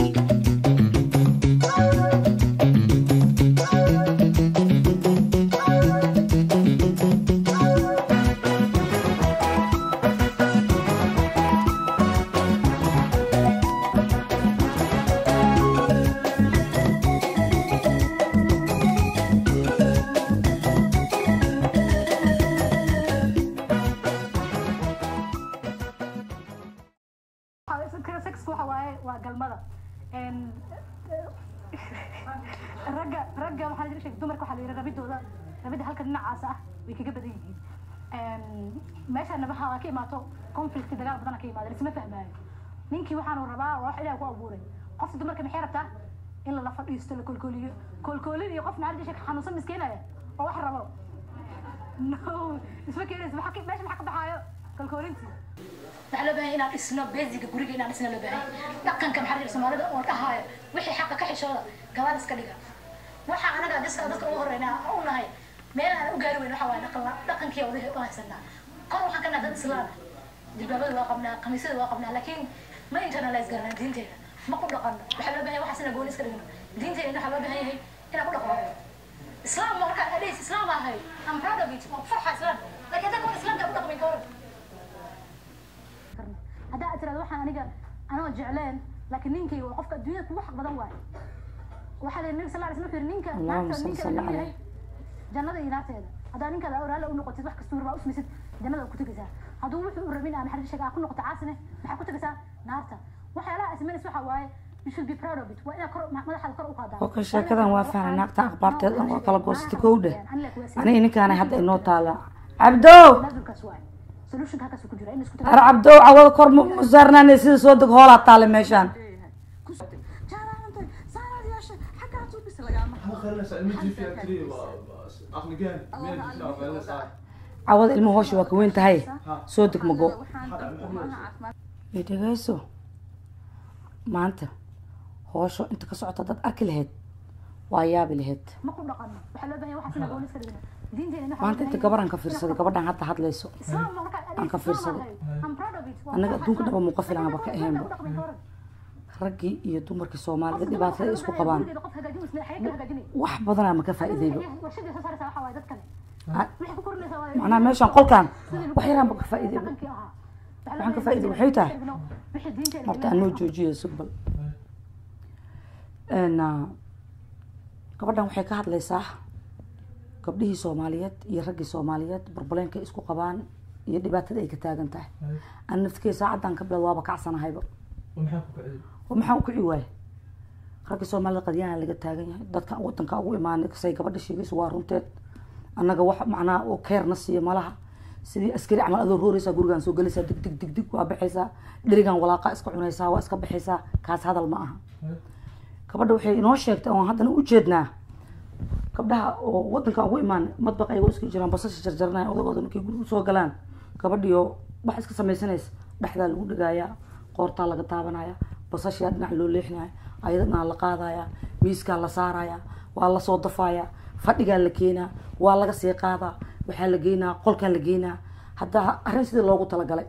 sex waxa waaye waa galmada Een, ragga ragga waxaa la sheegay dumarka waxaa la yidhi rabidooda rabida halka dhinacaas ah way kaga badan yihiin Een, meeshana waxaa ka imaato conflict dagaal badan ka imaada isma fahmaayo ninkii waxaanu rabaa waa wax ilaah ku abuuray qofka dumarka maxay rabtaa in lala fadhiisto la kolkooliyo kolkoolin iyo qof maxaa la sheegay xanuunsan miskiinaya oo wax rabo no isma keenaysa maxaa ka- meesha maxaa ka baxaayo kolkoolintii waxaa loo baahan inaan dhisno basiga guriga inaan dhisno loo baahan dhaqanka maxaa la soomaalida oo dhahaayo wixii xaqa ka xishooda gabaad iska dhiga waxa anaga diska dadka ugu horeyna u nahay meel aan u gaari weyn waxa waaye dhaqan dhaqankii wadahi u haysanaa kor waxaan ka nahay dad islaam ah jilbaabada waa qabnaa khamiisyada waa qabnaa laakiin ma internalize garanaa diinteeda ma ku dhaqano waxaa loo baahan yahay waxaas inaan gooni iska dhigno diinteeda waxaa loo baahan yahay inaan ku dhaqano islaam ma markaa adheys islaam ahay am proud of it waa farxa islaam laakiin hadda kor islaamka ku dhaqmin kor haddaa tirahdo waxaan aniga anoo jecleen laakiin ninkay waa qofka adduunyada kugu xaq badan waaye waxaa la nabi sal alay slam wuxuu yidhi ninka Allahumma naagta salli ninka salli uu alayhi. yahay jannada iyo naarteeda haddaa ninkaada awraale u noqotid wax kastuu rabaa usmaysid jannada ku tegaysaa hadduu wuxuu u rabin ama xarir sheega aa ku noqoto caasine maxaa ku tegaysaa naarta waxyaalaha asmanis waxa waaye you should be proud of it waa inaad kor madaxaada kor u qaadaa Okay, sheekadan waa fahnay. Naagta akhbaarteeda dhan waa kala goostay kowdhe. aniga ninkaana hadda inoo taala cabdow naadulkaas waaye solutionka halkaas ku jira in isku ar cabdow cawada kor ma ma saarnaanay sida soo deg hoolaa taale meeshaan cawada ilmo hoosha waa ka weyn tahay soo deg mago dhegeyso maanta hoosho inta ka socota dad arki lahayd waa yaabi lahayd ma ku dhaqano waxaa loo baahan yahay waxaas inaan gooni iska dhigno diinteena waxaa maanta inta gabaraan ka fiirsaday gabadhan hadda hadlayso islaam ma markaa Aan ka fiirsaday. I'm proud of it. Waa Annaga wax adduunka xaq dhaba ah. muuqa filan aba ka ahaynba. Ku dhaqmin ka hor. raggii iyo dumarkii soomaalida Qofka dhibaatada ay dumarka isku waxaa qabaan gurigeeda qof hagaajin waysa, xaye kala hagaajinay. wax badanaa ma ka faa'iidayba Warshadii soo saaraysaa waxaa waaye dad kale. Ah, Waxay ku korinaysaa waa- macnaha meeshaan qolkaan wax yaraan ba ka faa'iidayba dhaqankii ahaa. Waxaa Waxaan ka loo faa'iiday baahan waxay tahay? yahay wixii diinteena horta ilmaha anoo ku joojiyo sugbal gabadhan waxay ka hadlaysaa gabdhihii soomaaliyeed iyo raggii soomaaliyeed barbaleenka ay isku qabaan iyo dhibaatada ay ka taagan tahay ana naftikey saacaddan ka bilowd waaba kacsanahayba oo maxaa u kici waaye ragga soomaalida qadyaana laga taagan yahay dadka wadanka ugu imaanay say gabadha sheegayso waa runteed annaga wax macnaha oo keerna siiyo malaha sidii askari camal adoo rooreysaa gurigaan soo gelaysaa dig dig dig dig waa baxaysaa dherigan walaaqa iska cunaysaa waa iska baxaysaa kaas hadal ma aha gabadha waxay inoo sheegtay oon haddana u jeednaa gabdhaha oo wadanka ugu imaan madbaq ayagoo iska jiraan basasha jarjaranaya odagooda markay guriga soo galaan gabadhiyo wax iska samaysanaysa dhexdaa lagu dhigayaa qoortaa laga taabanaya basashaa dhinac loo leexinaya ayadana la qaadaya miiskaa la saaraya waa lasoo dafaya fadhigaa la keenaa waa laga sii qaadaa waxaa la geynaa qolkaa la geynaa hadda arrin sidii loogu talagalay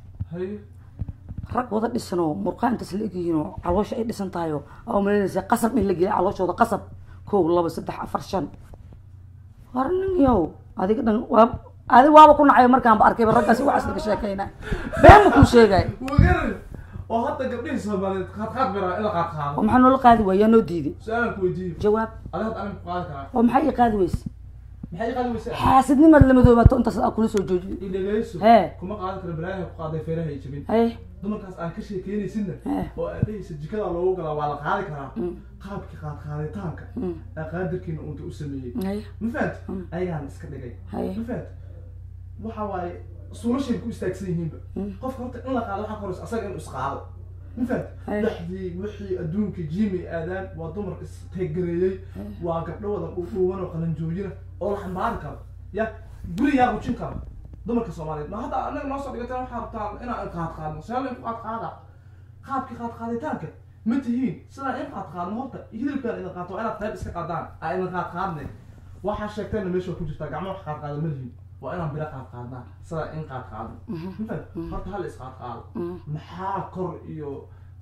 rag wada dhisanoo murqaa intaas la egyihiinoo caloosha ay dhisan tahayoo aa malinaysa qasab in la geliya calooshooda qasab kow laba saddex afar shan war nin yow adiga dhan waa adi waaba ku nacayo markaanba arkayba raggaasi waxaas laga sheekayna been ma kuu sheegay oo hadda gabdhihii soomaaliyeed qaadqaad biraa in la qaadqaado oo maxaa noola qaadi waaya yaa noo diiday su-aalan ku weydiiyo jawaab adiga hadda aniga ku qaadi karaa oo maxaa ii qaadi weyse maxay qaadi weysaa xaasidnimaad la madoobato intaas aa kula soo joojiyo idhageyso Hee. kuma qaadan karo balaayaha ku qaaday feeraha ay jabin haye dumarkaas aan ka sheekeynaysidna Hee. oo aad dhehaysa jikada loogu galaa waa la qaadi karaa Mm. qaabkii qaadqaaditaanka Mm. ee qaadirkiina unta u sameeyey haye ma fahamti ayagaan iska dhigay Haye. ma fahamti waxa waaye suulashay ku istaagsan yihiinba Mm. qofka horta in la qaado waxaa koraysa asaga inuu isqaado ma fahamti Haye. dhexdii wixii adduunka jiimay aadaan waa dumar isteegareeyey waa gabdho wada dhuudhuuban oo qalanjoojina oo la xambaari karo ya guri yaa rujin kara dumarka soomaaliyeed ma hadda anaga noo soo dhigataan waxaa rabtaan inaan qaad qaadno seela in qaad qaada qaabkii qaad qaaditaanka ma tihiin sidaa in qaad qaadno horta hilibkaan idin qaato waa inaad qayb iska qaadaan aa idin qaad qaadnay waxaa sheegteenna meesha waa ku jirtaa gacmo wax qaad qaada ma lihin waa inaan bira qaad qaadnaa sidaa in qaad qaadno mafahad horta hal is qaad qaado maxaa kor iyo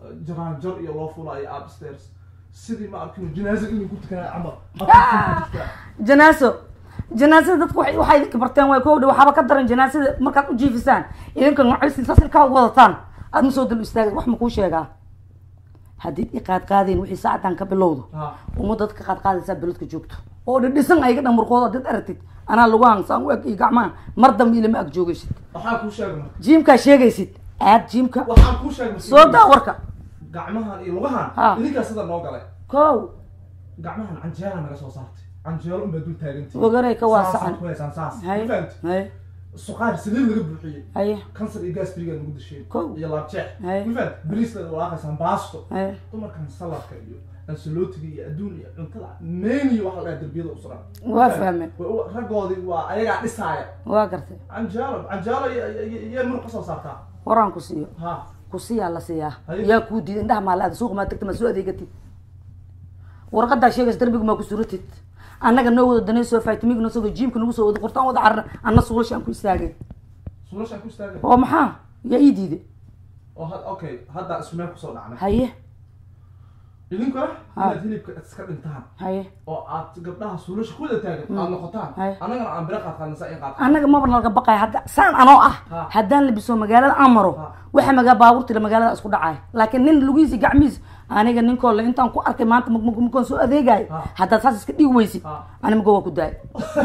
jaraanjar iyo loo fulaayo upstairs sidii ma arkino janaaza inay ku tukanaa camal Habka ku jirtaa. janaaso janaasada dadku waxay waxay idinka barteen way kowdha waxaaba ka daran janaasada markaad u jiifisaan idinka nocaysin saas ilkaa wadataan aad ma soo dal istaagay wax ma kuu sheegaa haddii i qaad qaadeen wixii saacadan ka bilowdo Ha. ummadda dadka qaad qaadaysaa beledka joogto oo dhidhisan ayaga dhan murqooda dad aragtid anaa lagu hangsaan u eg iyo gacmaha mar dambe ilama ag joogaysid waxaan kuu sheegay marka jiimkaa sheegaysid aad jiimka waxaan kuu sheegay marka soo daa warka gacmahan iyo lugahan Ha. idinkaa sida noo galay kow gacmahan canjeela naga soo saartay canjeelo unbaa dul taagantii Waganay ka waasacan. saas hay ma fahamti hay suqaar saliid laga buuxiyey haye kansar iyo gaasbrigaa nagu dasheen Kow. iyo laabjeex Hay. ma fahamti bariis laga walaaqaysaan baasto haye dumarkan saladka iyo ansalootiga iyo adduun iyo cuntada meni waxa la dhaha derbiyada u suran Waa fahmeen. Wa- raggoodii waa ayagaa dhisaaya waa gartay canjeelo canjeelo iyo muruq ka soo saartaa waraan ku siiyo ha ku siiyaa la siiyaa Haye. yaa kuu diiday indhaha maa la-aada suuqa maa tagta maa soo adeegatid warqadaa sheegaysa darbiga maa ku suratid annaga noo wada danayso faytamiga noo soo jiimka nagu soo wada qortaan wada carna anna suulasha aan ku istaagay suulashaan ku istaagay oo maxaa yaa ii diiday oo had okay hadda isku meel kusoo dhacnay haye idinkuna Ha. inaad hilibka iska dhintaan haye oo aad gabdhaha suulasha ku wada taagan aad noqotaan Hay. annagana aan bira qaad qaadnasa in qaad annaga maba nalaga baqaya hadda saan anoo ah Ha. haddaan labiso magaalada aan maro Ha. waxa magaa baabuurtila magaalada isku dhacaya laakiin nin lugihiisi gacmihiis aniga ninkoo le intaan ku arkay maanta mukon soo adeegayo Ha. haddaad saas iska dhigi weysid Ha. ani mago waa ku daay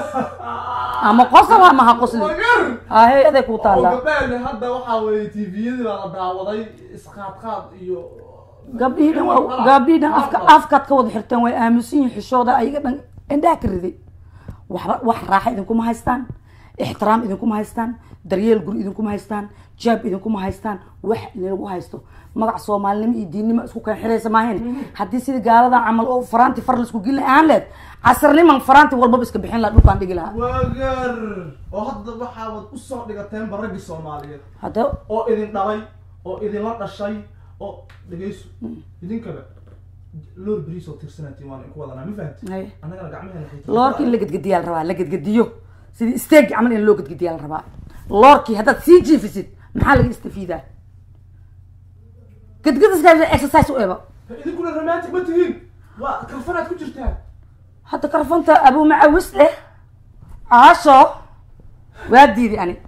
ama qosol ama ha qosli Wagar! haye aday ku oo taallaa gabdhahan hadda waxaa weeye tviyadii baa la daawaday isqaadqaad iyo gabdhihii dhan waa gabdhihii dhan afka afkaad ka wada xirteen way aaminsan yihin xishooda ayaga dhan indhaha ka riday waxba wax raaxa idinkuma haystaan ixtiraam idinkuma haystaan daryeel guri idinkuma haystaan jaab idinkuma haystaan wax lagu haysto magac soomaalinimo iyo diinnimo isku keen xiraysa maahayn haddii sidii gaaladan camal oo faraanti far laisku geli aan leed casarniman faraanti walbaba iska bixin laha dhulkaan dhigi lahaa wagar oo hadda waxaabad usoo dhigateenba raggii soomaaliyeed hadda oo idin dhalay oo idinla dhashay oo dhegayso idinkaba loor beriis oo tirsanaatiin waan inku wadanaa ma fahamti Haye. annagana gacmaheen loorkii in la gedgediyaa la rabaa la gedgediyo sidii steeg camal in loo gedgediyaa la rabaa loorkii haddaad sii jiifisid maxaa laga istafiidaa gedgediska exercise u eba idinkuna romantic ma tihiin waa kalfanaad ku jirtaan hadda karfanta abuu macawis leh caasho waa diiday ani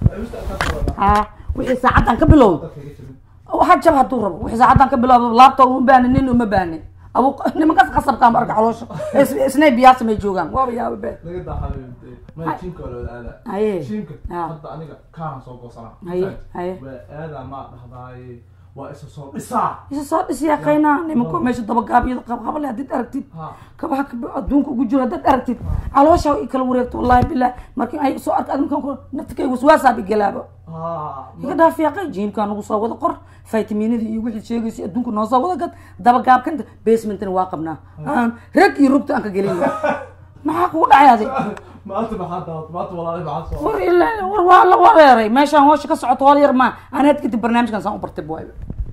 ha wixii saacaddan ka bilowdo waxa jab hadduu rabo wixii saacaddan ka bilowdo laabta uma baahni nin uma baahni abu nimankaas qasabkaan ba arka caloosha Is- isnay biyaasa may joogaan waaba yaaba bee laga daaxayo ma jiimka waa lawada aadaa Haye. jiimka Ha. hadda aniga kaan soo goosanaa Haye, haye. waa aadaa maa dhahdaaye waa isa soo dhisaa isa soo dhisiyaa qaynaa nimanku meesha dabagaabyada qabqabale haddaad aragtid Ha. kabaha kab- adduunka ugu jiro haddaad aragtid caloosha i kala wareegto wallahi bilah markii ay soo arka adinkan ku naftikay waswaasaab igalaaba ha iga dhaafiyaaqay jiimkaa nagu soo wada qor faytaminadii iyo wixii sheegaysa adduunka noo soo wada gad dabagaabkanta basementna waa qabnaa aan rag iyo rugta aan ka gelin maxaa kugu dhacay adig maanta maxaa daawat maanta walaali maxaa soo war ilaa war waa la wareeray meeshaan hoosha ka socoto hool yar maa anaad kadib barnaamijkan saan u bartay buwayba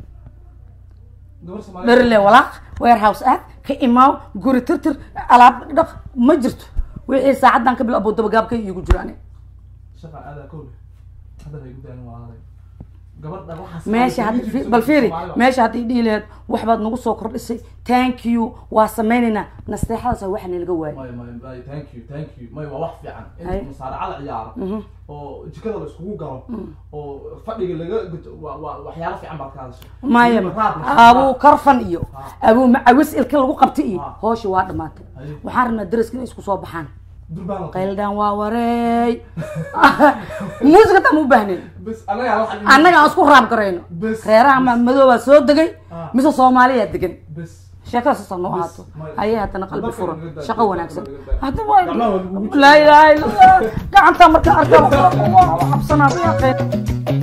gabar Soomaaliyeed dherile walaaq warehouse aad ka imaaw guri tirtir alaab dhaq ma jirto wixii saacaddan ka bilabo dabagaabkay iigu jiro ani shaqa aadaa kowle hadda bay gudaan walaalay gabadha waxaas meesha hadda bal fiiri meesha hadday dhihi laheed waxbaad nagu soo kordhisay thank you waa sameynaynaa nasteexadaas waxa nalaga waayay may may may thank you thank you may waa wax fiican Haye. in musaaracada ciyaaro oo jikada la iskugu galo oo fadhiga laga guto waa waa waxyaalo fiican baad ka hadashay maya Raad la- abuu karfan iyo abuu macawis ilka lagu qabtay iyo Ha. hoosha waa dhamaatay Haye. waxaan rabnaa daraska inay isku soo baxaan durbaan la qayldaan waa wareey muusiga taa ma u baahnayn bas anaga wax annaga aan isku raab garayno Bes. reeraha ma madoobaa soo degay Ah. mise soomaaliyaa degan bas sheekada saasa noo Bes. ahaato May- ayay haddana qalbi Dadka furan laga daa- shaqo dadka wanaagsan laga daa- hadda Gacmaha waa lagugu waa laa ilaaha illa allah gacantaa markaa arkaa waa cabsanaa